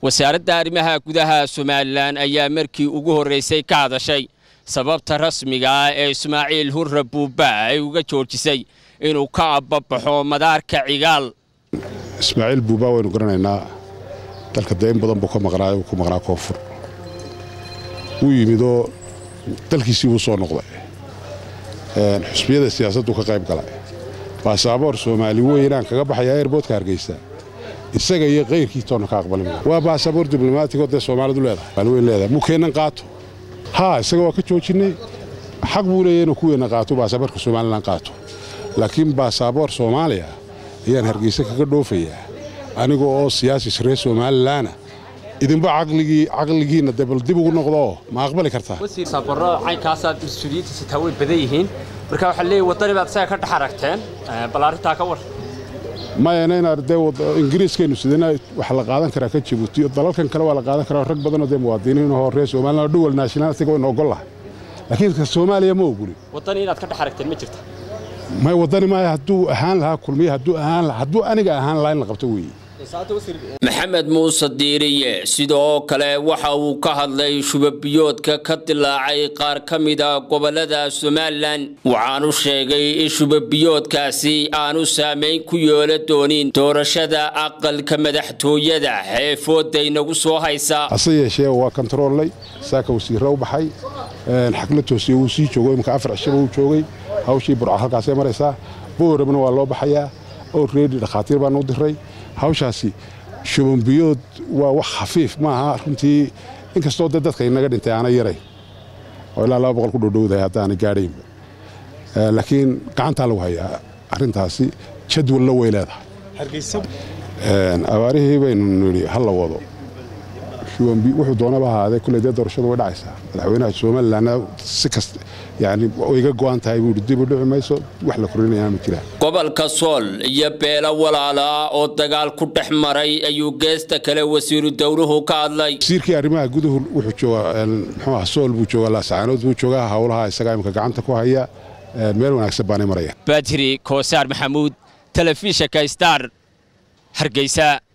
wasaaradda arrimaha gudaha somalilan ayaa markii ugu horraysay ka hadashay sababta rasmiga ah ee ismaaciil hurre buuba ay uga joojisay inuu ka abbabaxo madaarka cigaal ismaaciil buuba waynu garanaynaa dalka dayn badan buu ka maqnaa uu ku maqnaa koonfur wuu yimidoo dalkiisii wuu soo noqday xusbiyada siyaasaddu ka qayb galay baasaboor soomaali weynaan kaga baxayaa eerboodka hargeysa isaga iyo kayrkii toonna ka aqbali waa baasaboor diblomaatigo dee soomaalidu leedahay weyn leedahay mukeennan qaato haa isaga waa ka joojinnay xaq buu leeyahy inuu kuweenna qaato baasaboorka somalilan qaato laakiin baasaboor soomaaliya ayaan hargeysa kaga dhoofayaa aniga oo siyaasis reer somalilaana idinba caqligiinna dee bal dib ugu noqdooo ma aqbali kartaa saabaro caynkaasaad mas-uuliyiintiisa taa way badan yihiin marka waxaa leeyahy waddani baad isaga ka dhex aragteen bal arrintaa ka war mayana inaad dee ingiriiskaynu sidana waxa la qaadan karaa ka jibuuti dalalkan kale waa la qaadan karaa rag badanoo dee muwaadiniin ahoo reer somalilan oo duwal nationalitiga waynu ogol lahay laakiin ka soomaaliya ma oguli waddani inaad ka dhex aragteen ma jirta may waddani maaya hadduu ahaan lahaa kulmiye hadduu ahaan lahaa hadduu aniga ahaan lahaa in la qabto weeye maxamed muuse diiriye sidoo kale waxa uu ka hadlay shubabiyoodka ka dilaacay qaar ka mida gobollada somalilan waxaanu sheegay in shubabiyoodkaasi aanu saamayn ku yeela doonin doorashada aqalka madaxtooyada ee fooda inagu soo haysa hase yeeshee waa kontaroolnay saaka wasiirra u baxay xagla toosiye wuu sii joogo imika afar cishaba uu joogay hawshii burca halkaasay maraysaa boorabna waa loo baxayaa oo reedi dhakhaatiir baanu u diray hawshaasi shubanbiyood waa wax khafiif maaha runtii inkastoo de dadka inaga dhintay aana yarayn oo ilaa laba boqol ku dhowdhowdahay haddaana gaadhaynba laakiin gacantaa lagu hayaa arrintaasi jadwalna way leedahay abaarihii baynu nidhi ha la wado wuxuu doonaba ahaadee kulley dee doorashadu way dhacaysaa madaxweynaha somalilanna si kasta yani way iga go'an tahay buuhi dib u dhici mayso wax la korinayana ma jiraan gobolka sool iyo beelo walaala oo dagaal ku dhex maray ayuu geesta kale wasiiru dowluhu ka hadlay wasiirkii arrimaha guduhu wuxuu joogaa muxuu ah sool buu joogaa laasacaanood buu joogaa howlaha isagaa imika gacanta ku haya meel wanaagsan baanay marayaan badri koosaar maxamuud telefishinka star hargeysa